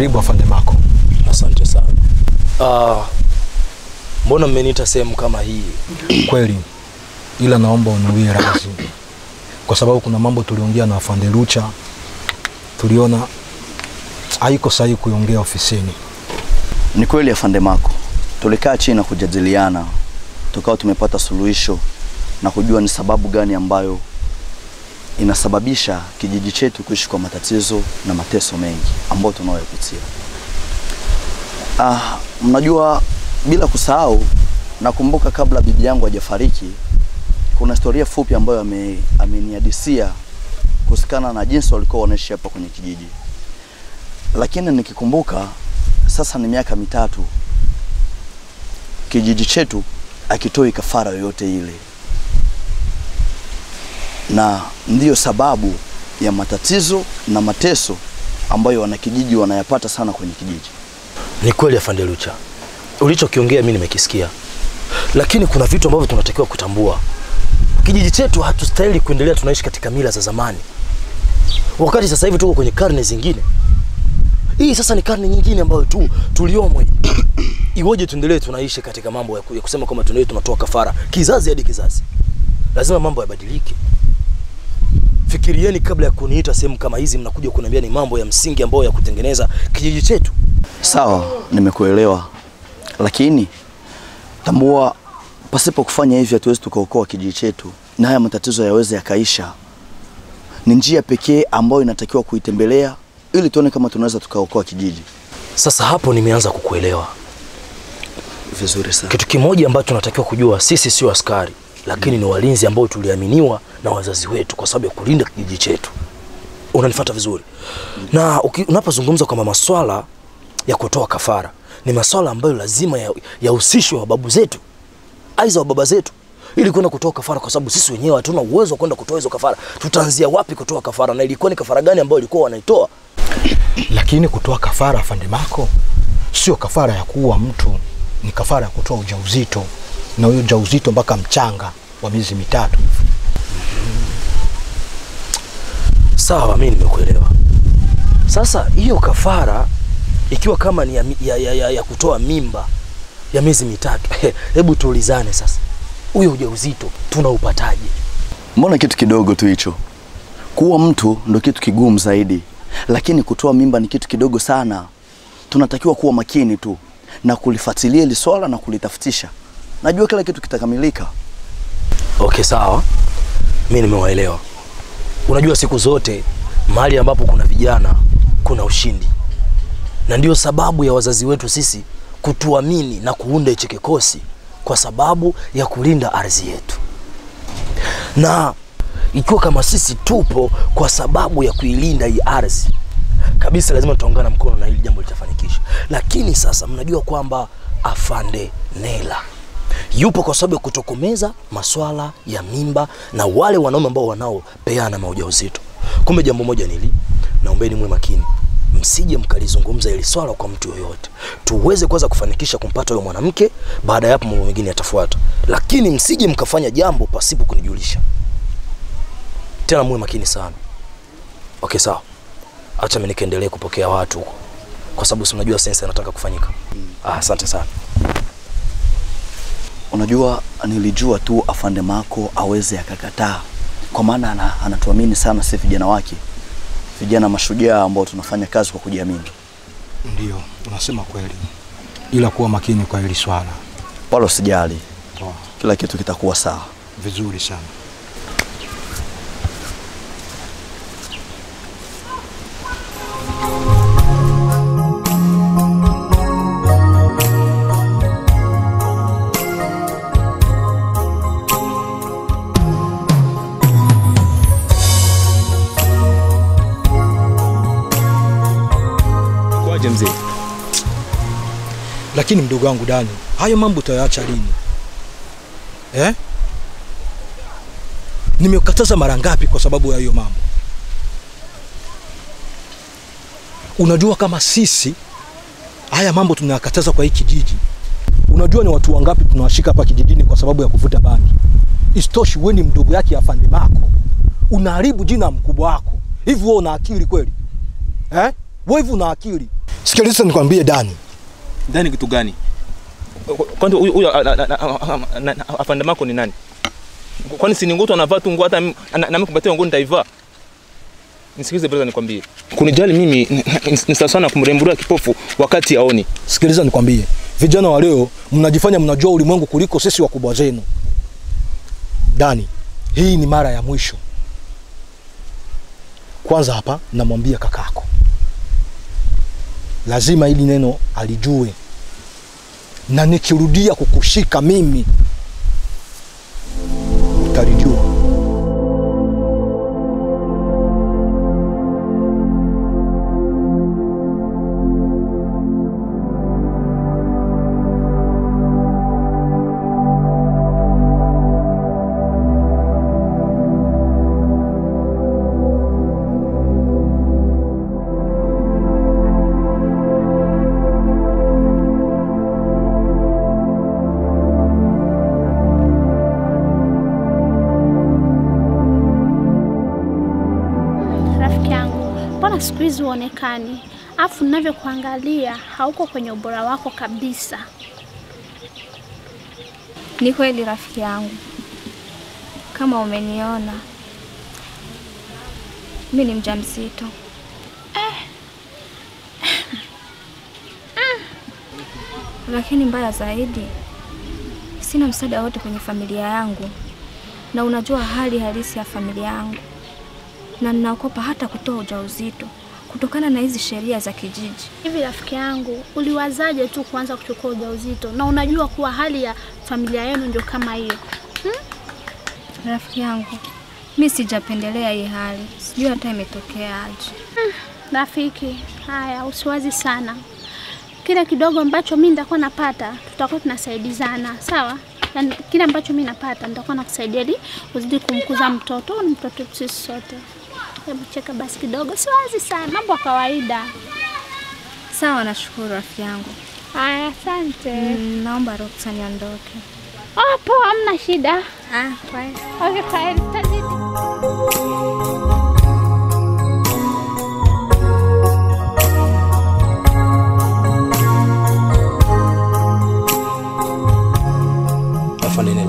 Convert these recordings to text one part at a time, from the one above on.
Karibu afande Mako. Asante sana. Ah, mbona mmeniita sehemu kama hii? Kweli, ila naomba uniwie radhi kwa sababu kuna mambo tuliongea na afande Lucha, tuliona haiko sahihi kuongea ofisini. Ni kweli afande Mako, tulikaa chini na kujadiliana, tukawa tumepata suluhisho na kujua ni sababu gani ambayo inasababisha kijiji chetu kuishi kwa matatizo na mateso mengi ambayo tunayopitia. Ah, mnajua bila kusahau, nakumbuka kabla bibi yangu hajafariki, kuna historia fupi ambayo ame, amenihadisia kuhusikana na jinsi walikuwa wanaishi hapa kwenye kijiji, lakini nikikumbuka sasa ni miaka mitatu kijiji chetu akitoi kafara yoyote ile, na ndiyo sababu ya matatizo na mateso ambayo wanakijiji wanayapata sana kwenye kijiji. Ni kweli afande Lucha, ulichokiongea mimi nimekisikia, lakini kuna vitu ambavyo tunatakiwa kutambua. Kijiji chetu hatustahili kuendelea tunaishi katika mila za zamani, wakati sasa hivi tuko kwenye karne zingine. Hii sasa ni karne nyingine ambayo tu tuliomo hii. Iwoje tuendelee tunaishi katika mambo ya ku- ya kusema kwamba tunaenda tunatoa kafara kizazi hadi kizazi? Lazima mambo yabadilike. Fikirieni kabla ya kuniita sehemu kama hizi, mnakuja kuniambia ni mambo ya msingi ambayo ya kutengeneza kijiji chetu. Sawa, nimekuelewa, lakini tambua, pasipo kufanya hivyo hatuwezi tukaokoa kijiji chetu na haya matatizo yaweze yakaisha. Ni njia pekee ambayo inatakiwa kuitembelea ili tuone kama tunaweza tukaokoa kijiji. Sasa hapo nimeanza kukuelewa. Vizuri sana. Kitu kimoja ambacho tunatakiwa kujua, sisi sio askari, lakini ni walinzi ambao tuliaminiwa na wazazi wetu kwa sababu ya kulinda kijiji chetu. Unanifuata vizuri? Na uki- unapozungumza kwamba maswala ya kutoa kafara ni maswala ambayo lazima ya- yahusishwe wa babu zetu, aidha wa baba zetu, ili kwenda kutoa kafara, kwa sababu sisi wenyewe hatuna uwezo wa kwenda kutoa hizo kafara. Tutaanzia wapi kutoa kafara, na ilikuwa ni kafara gani ambayo ilikuwa wanaitoa? Lakini kutoa kafara afande Mako sio kafara ya kuua mtu, ni kafara ya kutoa ujauzito, na huyo ujauzito mpaka mchanga wa miezi mitatu. Sawa, mimi nimekuelewa. Sasa hiyo kafara ikiwa kama ni ya, mi- ya, ya, ya, ya kutoa mimba ya miezi mitatu, hebu tuulizane sasa, huyo ujauzito tunaupataje? Mbona kitu kidogo tu hicho? Kuwa mtu ndo kitu kigumu zaidi, lakini kutoa mimba ni kitu kidogo sana. Tunatakiwa kuwa makini tu na kulifuatilia hili swala na kulitafutisha. Najua kila kitu kitakamilika. Okay, sawa, mi nimewaelewa. Unajua, siku zote mahali ambapo kuna vijana kuna ushindi, na ndio sababu ya wazazi wetu sisi kutuamini na kuunda hichi kikosi kwa sababu ya kulinda ardhi yetu, na ikiwa kama sisi tupo kwa sababu ya kuilinda hii ardhi kabisa, lazima tutaungana mkono na hili jambo litafanikisha. Lakini sasa mnajua kwamba afande Nela yupo kwa sababu ya kutokomeza maswala ya mimba na wale wanaume ambao wanaopeana maujauzito. Kumbe jambo moja nili, naombeni mwe makini, msije mkalizungumza ili swala kwa mtu yoyote, tuweze kwanza kufanikisha kumpata huyo mwanamke. Baada ya hapo mambo mengine yatafuata, lakini msije mkafanya jambo pasipo kunijulisha. Tena muwe makini sana. Okay, sawa, acha mimi nikaendelee kupokea watu huko, kwa sababu si unajua sensa inataka kufanyika. Ah, asante sana. Unajua, nilijua tu afande Mako aweze akakataa, kwa maana ana, anatuamini sana sisi vijana wake, vijana mashujaa ambao tunafanya kazi kwa kujiamini. Ndio, unasema kweli, ila kuwa makini kwa hili swala. Wala usijali, Poa, kila kitu kitakuwa sawa. vizuri sana. Kwaje mzee? Lakini mdogo wangu Dani, hayo mambo utayaacha lini eh? Nimekataza mara ngapi kwa sababu ya hiyo mambo? Unajua kama sisi haya mambo tunayakataza kwa hii kijiji. Unajua ni watu wangapi tunawashika hapa kijijini kwa sababu ya kuvuta bangi? Isitoshi, wewe ni mdogo yake afande Mako, unaharibu jina ya mkubwa wako. Hivi wewe una akili kweli eh? Wewe hivi una akili? Sikiliza nikwambie Dani, Ndani kitu gani? Kwanza huyu huyu afande mako ni nani? Kwani si ni nguo tu anavaa tu nguo hata mi- na na mimi kupatia nguo nitaivaa? Nisikilize brother nikwambie. Kunijali mimi ni- ni ni sawa sana kumrembulia kipofu wakati aoni. sikiliza nikwambie, vijana wa leo mnajifanya mnajua ulimwengu kuliko sisi wakubwa zenu. Dani, hii ni mara ya mwisho. Kwanza hapa namwambia kakako, lazima hili neno alijue, na nikirudia kukushika mimi utalijua. Rafiki yangu, mbona siku hizi huonekani? Afu ninavyokuangalia hauko kwenye ubora wako kabisa. Ni kweli rafiki yangu, kama umeniona mi ni mjamzito. Lakini mbaya zaidi, sina msaada wote kwenye familia yangu, na unajua hali halisi ya familia yangu, na ninaogopa hata kutoa ujauzito kutokana na hizi sheria za kijiji. Hivi rafiki yangu, uliwazaje tu kuanza kuchukua ujauzito na unajua kuwa hali ya familia yenu ndio kama hiyo? Rafiki yangu, mi sijapendelea hii hali, sijui hata imetokea aje. Rafiki, haya usiwazi sana. Kile kidogo ambacho mimi nitakuwa napata, tutakuwa tunasaidizana, sawa? Yaani kile ambacho mimi napata nitakuwa nakusaidia ili uzidi kumkuza mtoto, ni mtoto wetu sisi sote. Hebu cheka basi kidogo, siwazi sana, mambo ya kawaida. Sawa, nashukuru rafiki yangu. Haya, asante. Mm, naomba ruksa niondoke. Oh, poa, hamna shida. Ah, bye. Okay, kwaheri, tutazidi. afande Nela.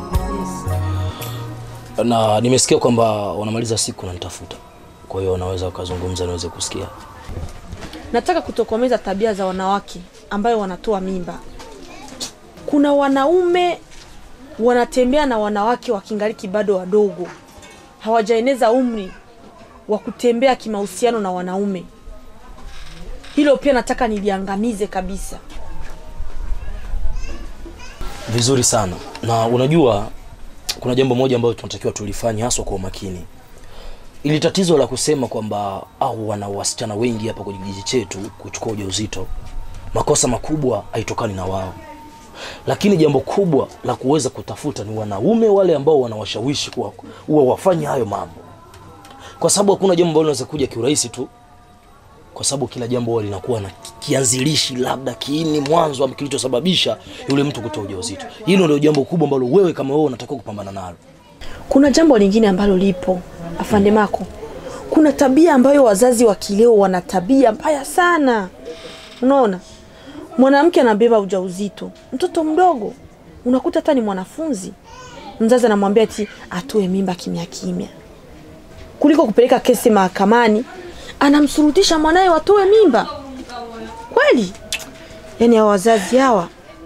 Na nimesikia kwamba wanamaliza siku na nitafuta, kwa hiyo wanaweza wakazungumza niweze kusikia. Nataka kutokomeza tabia za wanawake ambayo wanatoa mimba. Kuna wanaume wanatembea na wanawake wakingaliki bado wadogo, hawajaeneza umri wa kutembea kimahusiano na wanaume. Hilo pia nataka niliangamize kabisa. Vizuri sana. Na unajua kuna jambo moja ambalo tunatakiwa tulifanye haswa kwa umakini. Ili tatizo la kusema kwamba au wana wasichana wengi hapa kwenye kijiji chetu kuchukua ujauzito, makosa makubwa haitokani na wao, lakini jambo kubwa la kuweza kutafuta ni wanaume wale ambao wanawashawishi kuwa huwa wafanye hayo mambo, kwa sababu hakuna jambo ambalo linaweza kuja kiurahisi tu, kwa sababu kila jambo huwa linakuwa na kianzilishi, labda kiini mwanzo ama kilichosababisha yule mtu kutoa ujauzito. Hilo ndio jambo kubwa ambalo wewe kama wewe unatakiwa kupambana nalo. Kuna jambo lingine ambalo lipo afande Mako, kuna tabia ambayo wazazi wa kileo wana tabia mbaya sana. Unaona, mwanamke anabeba ujauzito, mtoto mdogo, unakuta hata ni mwanafunzi, mzazi anamwambia ati atoe mimba kimya kimya, kuliko kupeleka kesi mahakamani, anamsurutisha mwanaye watoe mimba. Kweli, yaani hawa wazazi hawa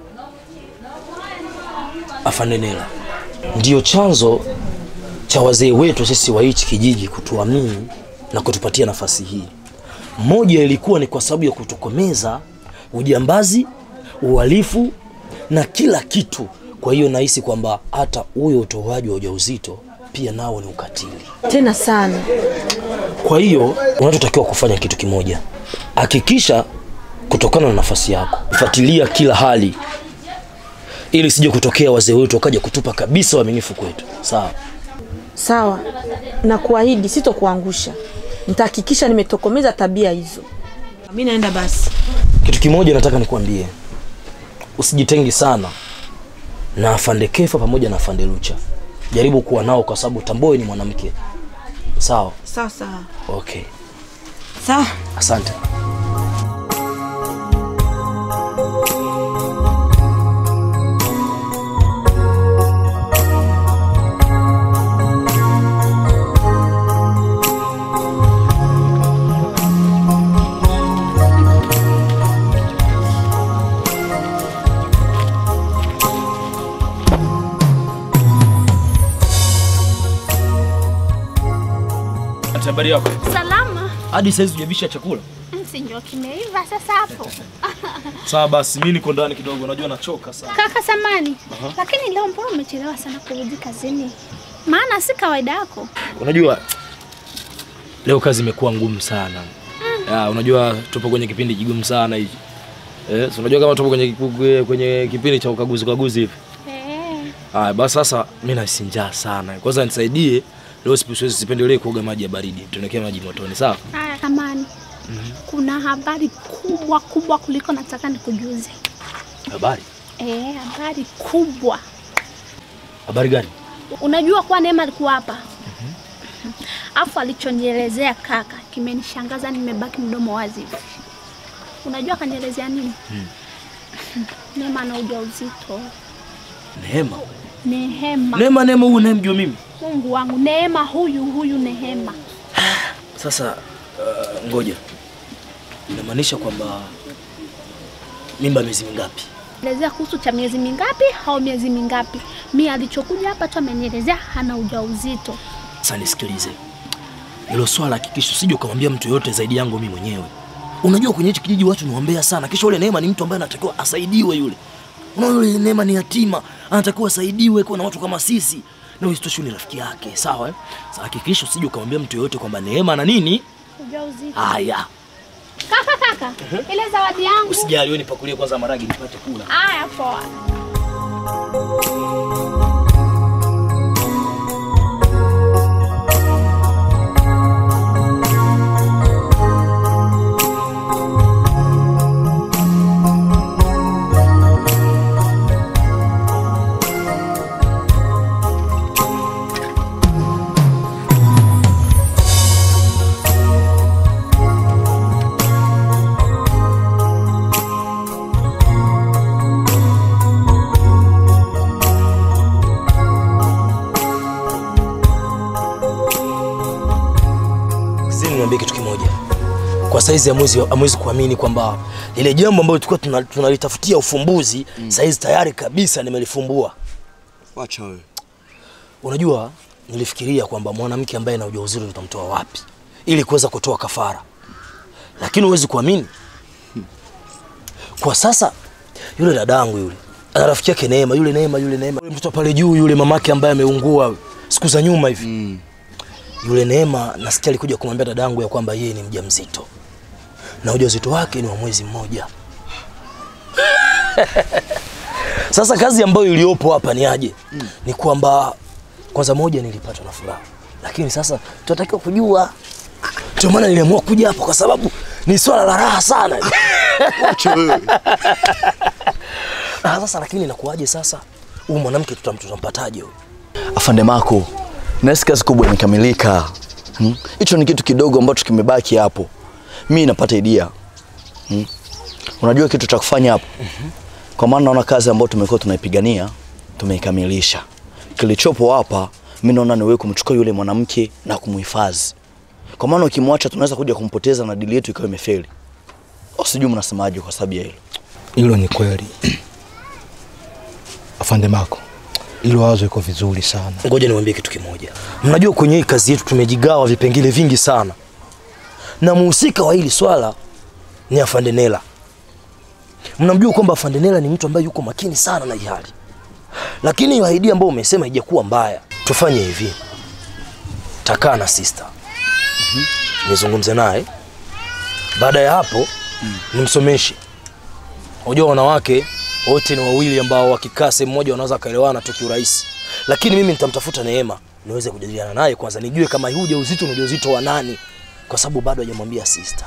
Afande Nela, ndiyo chanzo cha wazee wetu sisi wa hichi kijiji kutuamini na kutupatia nafasi hii. Moja ilikuwa ni kwa sababu ya kutokomeza ujambazi, uhalifu na kila kitu. Kwa hiyo nahisi kwamba hata huyo utoaji wa ujauzito pia nao ni ukatili. tena sana. Kwa hiyo unachotakiwa kufanya kitu kimoja, hakikisha kutokana na nafasi yako, fuatilia kila hali, ili sije kutokea wazee wetu wakaja kutupa kabisa uaminifu kwetu. Sawa? Sawa, na kuahidi sitokuangusha, nitahakikisha nimetokomeza tabia hizo. Mi naenda basi. Kitu kimoja nataka nikwambie, usijitengi sana na afande Kefa pamoja na afande Lucha. Jaribu kuwa nao, kwa sababu Tamboe ni mwanamke. Sawa? Sawa sawa Okay, sawa. asante. Sweetheart, habari yako? Salama. Hadi saizi hujavisha chakula? Si ndio kimeiva sasa hapo. Sawa basi, mimi niko ndani kidogo, najua nachoka sana. Kaka samani. Lakini leo mbona umechelewa sana kurudi kazini? Maana si kawaida yako. Unajua leo kazi imekuwa ngumu sana. Ya, unajua tupo kwenye kipindi kigumu sana hichi. Eh, si unajua kama tupo kwenye kipu- kwenye kipindi cha ukaguzi ukaguzi hivi. Eh. Haya, basi sasa mimi nahisi njaa sana. Kwanza nisaidie leo sipi- siwezi sipendelee kuoga maji ya baridi. Tunaekea maji motoni, sawa? Haya samani. Kuna habari kubwa kubwa kuliko nataka nikujuze. Habari? Eh, habari kubwa. Habari gani? Unajua kuwa Neema alikuwa hapa. Afu alichonielezea kaka kimenishangaza, nimebaki mdomo wazi. hivi. Unajua kanielezea nini? Neema ana ujauzito. Neema. Nehema. Neema, Neema huyu unayemjua mimi? Mungu wangu, Neema huyu huyu Nehema. Sasa uh, ngoja. Inamaanisha kwamba mimba miezi mingapi? Elezea kuhusu cha miezi mingapi au miezi mingapi. Mi alichokuja hapa tu amenielezea hana ujauzito. Sasa nisikilize, hilo swala hakikisha usije ukamwambia mtu yoyote zaidi yangu mimi mwenyewe. Unajua kwenye hichi kijiji watu niwaambia sana, kisha yule Neema ni mtu ambaye anatakiwa asaidiwe yule. Unaona yule Neema ni yatima, anatakiwa asaidiwe kwa na watu kama sisi. Na isitoshe ni rafiki yake, sawa eh? Sasa hakikisha usije ukamwambia mtu yoyote kwamba Neema na nini? Ujauzito. Haya, Kaka kaka, ile zawadi yangu. usijali, wewe nipakulie kwanza maragi nipate kula. Haya poa. Sisi niambie kitu kimoja. Kwa saizi hamwezi hamwezi kuamini kwamba lile jambo ambalo tulikuwa tuna- tunalitafutia ufumbuzi mm. saizi tayari kabisa nimelifumbua. Wacha wewe. Unajua, nilifikiria kwamba mwanamke ambaye ana ujauzito tutamtoa wapi ili kuweza kutoa kafara, lakini huwezi kuamini, kwa sasa yule dadangu yule ana rafiki yake Neema, yule Neema, yule Neema, yule mtoto pale juu, yule mamake ambaye ameungua siku za nyuma hivi Mm. yule Neema nasikia alikuja kumwambia dadangu ya kwamba yeye ni mjamzito na ujauzito wake ni wa mwezi mmoja. Sasa kazi ambayo iliyopo hapa ni aje? Mm. Ni kwamba kwanza moja nilipatwa na furaha, lakini sasa tunatakiwa kujua. Ndio maana niliamua kuja hapa kwa sababu ni swala la raha sana. Wacha wewe. Ah, sasa lakini inakuwaje sasa? Huyu mwanamke tutam- tutampataje huyu? Afande Mako, nasi kazi kubwa imekamilika. Hmm? Hicho ni kitu kidogo ambacho kimebaki hapo. Mi napata idea. Hmm? Unajua kitu cha kufanya hapo? Kwa maana naona kazi ambayo tumekuwa tunaipigania tumeikamilisha. Kilichopo hapa mi naona ni wewe kumchukua yule mwanamke na kumhifadhi. Kwa maana ukimwacha tunaweza kuja kumpoteza na dili yetu ikawa imefeli. Au sijui mnasemaje kwa sababu ya hilo. Hilo ni kweli afande Mako, hilo wazo iko vizuri sana. Ngoja niwaambie kitu kimoja. Mnajua kwenye hii kazi yetu tumejigawa vipengele vingi sana, na muhusika wa hili swala ni Afande Nela. Mnamjua kwamba Afande Nela ni mtu ambaye yuko makini sana na hii hali, lakini hiyo idea ambayo umesema haijakuwa mbaya. Tufanye hivi, takaa na sister nizungumze naye, baada ya hapo nimsomeshe. Unajua wanawake wote ni wawili ambao wakikaa sehemu moja wanaweza kaelewana tu kiurahisi, lakini mimi nitamtafuta Neema niweze kujadiliana naye kwanza, nijue kama huu ujauzito ni ujauzito wa nani, kwa sababu bado hajamwambia sister.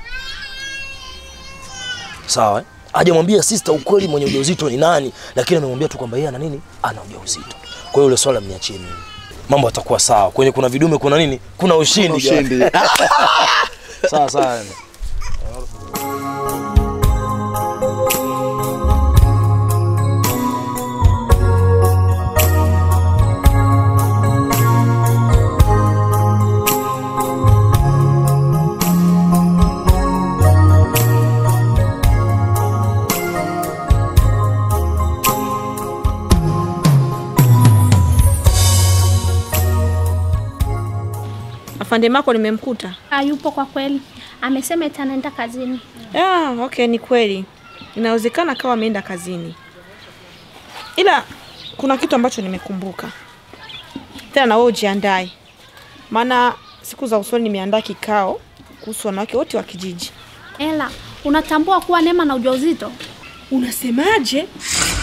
Sawa eh? Hajamwambia sister ukweli mwenye ujauzito ni nani, lakini amemwambia tu kwamba yeye ana nini, ana ujauzito. Kwa hiyo ile swala mniachie mimi, mambo yatakuwa sawa. Kwenye kuna vidume, kuna nini, kuna ushindi. Ushindi. sawa sawa. afande Mako nimemkuta? Hayupo kwa kweli, amesema eti anaenda kazini. Ah, okay, ni kweli. Inawezekana kawa ameenda kazini, ila kuna kitu ambacho nimekumbuka tena, na wewe ujiandae, maana siku za usoni nimeandaa kikao kuhusu wanawake wote wa kijiji. Ela, unatambua kuwa Neema na ujauzito? Unasemaje?